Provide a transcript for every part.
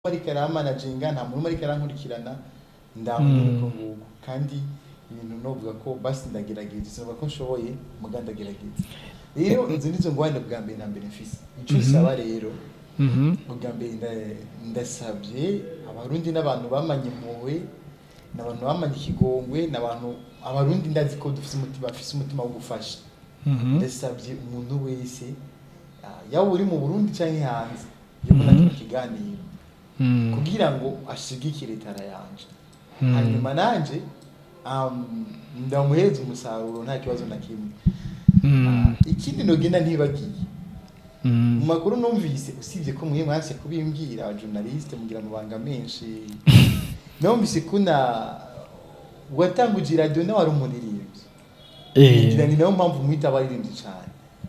ariko aramanaginga nta muntu ariko arankurikirana ndamubona uko nguko kandi ibintu novuga ko basi ndagerageza sinumva ko nshoboye muga ndagerageza rero izo nizo ngwane bwa mbere na mbere mfise ico nsaba rero ubwa mbere nda- ndasabye abarundi n'abantu bamanye impuhwe n'abantu bamanye ikigongwe n'abantu abarundi ndazi ko dufise umutima bafise umutima wo gufasha ndasabye umuntu wese ah, yaba uri mu burundi canke hanze yobona kino kiganiro kugira ngo ashigikire tara yanje hanyuma nanje um, ndamuhereza umusaruro nta kibazo na kimwe Ah, ikindi nogenda ntibagiye mu makuru numvise usibye ko mwe mwase kubimbwira abajournaliste mugira amabanga menshi numvise kuna watanguje radio nawe ari umuririmbyi ngira ni nayo mpamvu mwita abaririmbyi cyane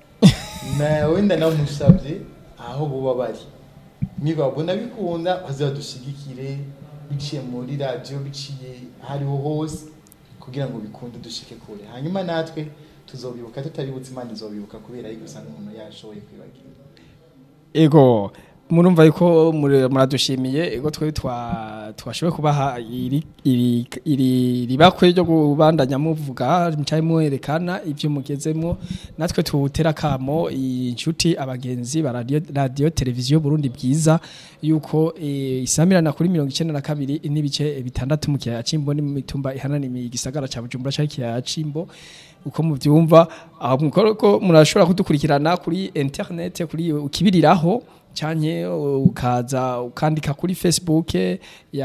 na wenda namusabye aho buba bari nibabona bikunda bazadushigikire biciye muri radio biciye ahariho hose kugira ngo bikunde dushike kure hanyuma natwe tuzobibuka tutabibutse imana izobibuka kubera yuko usanga umuntu yashoboye kwibagira ego murumva yuko muri- muradushimiye ego twe twa twashoboye kubaha iri iri iri ribakwe ryo kubandanya muvuga mcaye muherekana ivyo mugezemwo natwe tuwutera kamo inshuti abagenzi ba radio, radio televiziyo Burundi bwiza yuko e, isamirana kuri 92 n'ibice bitandatu mu kiyaya cimbo ni mu mitumba ihananiye igisagara ca Bujumbura ca kiyaya cimbo uko muvyumva aho mukoroko murashobora kudukurikirana kuri internet kuri ukibiriraho canke ukaza ukandika kuri Facebook ya,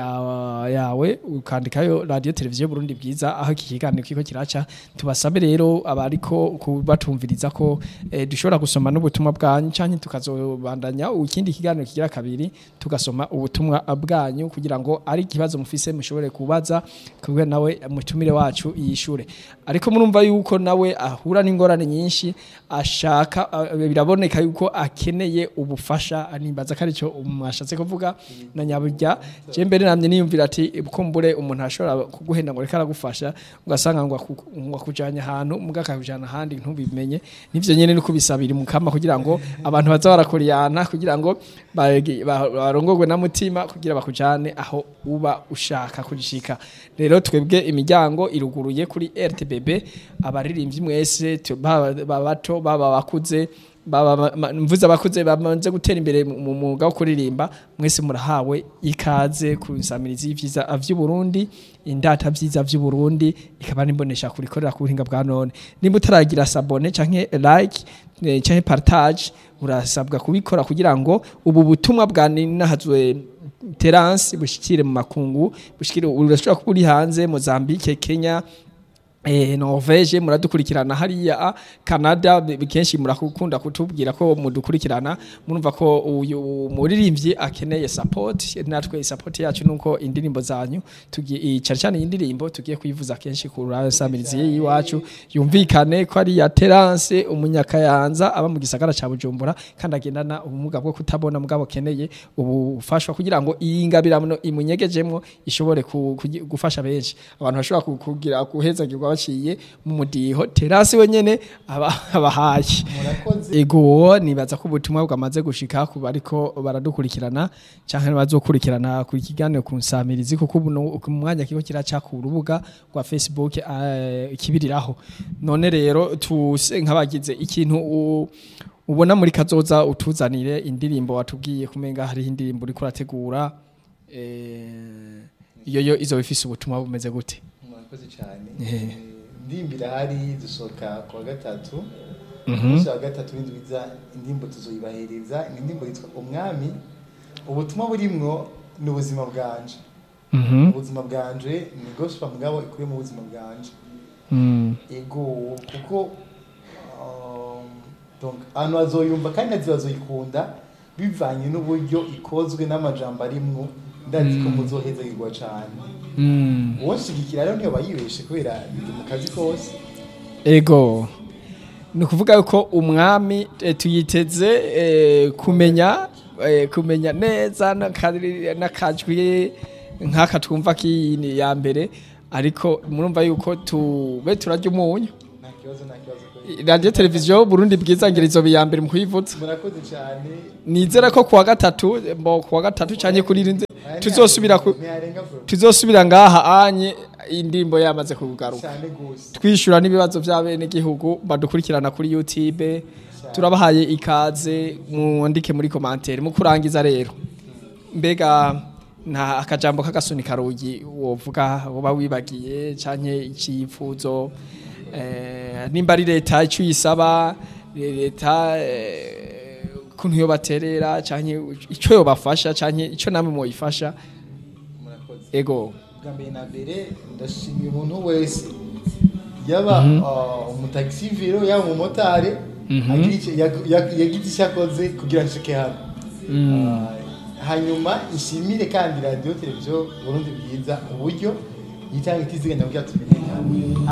yawe ukandikayo radio televiziyo Burundi bwiza aho iki kiganiro kiko kiraca tubasabe rero abariko kubatumviriza ko eh, dushobora gusoma n'ubutumwa bwanyu canke tukazobandanya ikindi kiganiro kigira kabiri tugasoma ubutumwa bwanyu kugira ngo ari ikibazo mufise mushobore kubaza kubwe nawe mutumire wacu yishure ariko murumva yuko nawe ahura n'ingorane nyinshi ashaka ah, biraboneka yuko akeneye ubufasha nimbaza ko aricyo mwashatse kuvuga na nyaburya je mbere namye niyumvira ati kumbure umuntu ashobora kuguhenda ngo reka aragufasha ugasanga ngo aku- ngo akujanye ahantu muga akakujana ahandi ntubimenye nivyo nyene ni kubisabira mukama kugira ngo abantu baza barakoriyana kugira ngo bagi- ba- barongorwe na mutima kugira bakujane aho uba ushaka kujishika rero twebwe imiryango iruguruye kuri RTBB abaririmbyi mwese tu- baba baba bato baba bakuze baba ma- mvuze abakuze bamaze gutera imbere mu mu mwuga wo kuririmba mwese murahawe ikaze ku nsamirizi y'ivyiza vy'u Burundi indata vyiza vy'u Burundi ikaba nimbonesha kurikorera ku buhinga bwa none nimba utaragira sabone canke like eh, canke partage urasabwa kubikora kugira ngo ubu butumwa bwa ninahazwe Terence bushikire mu makungu bushikire urashobora kuba uri hanze Mozambique Kenya Eh, Norvege muradukurikirana hariya Canada bi- kenshi murakunda kutubwira ko mudukurikirana murumva ko uyu muririmbyi akeneye support natwe support yacu nuko indirimbo zanyu tugiye cyane cyane indirimbo tugiye kuyivuza kenshi ku rasamirizi yiwacu yumvikane ko ari ya Terence umunyakayanza aba mu gisagara ca Bujumbura kandi agendana ubumuga bwo kutabona mugabo keneye ubufashwa kugira ngo iyi ngabirano imunyegejemwo ishobore ku- kugi- gufasha benshi abantu bashobora ku- kugira guhezagirwa baciye mu mudiho terasi wenyene aba- abahaye murakoze ego nibaza ko ubutumwa bwamaze gushika ku bariko baradukurikirana canke bazokurikirana ku kiganiro ku nsamirizi kuko ubu no- ku mwanya kiko kiraca ku rubuga rwa Facebook eh, kibiriraho none rero tuse nk'abagize ikintu u- ubona muri kazoza utuzanire indirimbo watubwiye kumenga hari indirimbo uriko urategura eh, iyo yo izo bifise ubutumwa bumeze gute murakoze cyane Eh. Eh, ndimbira hari dusohoka ku wa gatatu Mhm. umunsi wa gatatu w'indwiza indirimbo tuzoyibahereza ni indirimbo yitwa umwami ubutumwa burimwo ni ubuzima bwanje Mhm. ubuzima bwanje ni gospel mugabo ikuye mu buzima bwanje Mm. ego kuko um, donc abantu bazoyumva kandi nazi bazoyikunda bivanye n'uburyo ikozwe n'amajambo arimwo ndazi ko muzohezagirwa cane Mm. uwonshigikira rero niyo bayibeshe kubera ndi mu kazi kose ego ni ukuvuga yuko umwami eh, tuyiteze eh, kumenya eh, kumenya neza n'akari- n'akajwi nk'aka twumva k'iyini ya mbere ariko murumva yuko tube turarya umunyu nta kibazo kibazo nta kibazo ko radio televiziyo Burundi bwiza ngira izo ya mbere mu kuyivuza murakoze cyane nizera ko kuwa gatatu mbo kuwa gatatu cyane kuri rinze tuzosubira ku ntiyarenga vuba tuzosubira ngaha anye indirimbo yamaze kugaruka cyane gose twishura n'ibibazo by'abene gihugu badukurikirana kuri YouTube turabahaye ikaze mwandike muri commentaire mu kurangiza rero mbega nta akajambo k'agasunika rugi wovuga woba wibagiye canke icifuzo eh, nimba ari leta icyo uyisaba leta eh, kuntu yo baterera canke icyo yobafasha canke icyo namwe moyifasha murakoze ego bwa mbere na mbere ndashimiye umuntu wese yaba uh, umutagisiviro yaba umumotari agira icyo- yag- yag- yagize icyo akoze kugira ngo nshike hano Ah, hanyuma ishimire kandi radiyo televiziyo burundi bwiza uburyo yitanga itiziganya kugira tumenyekane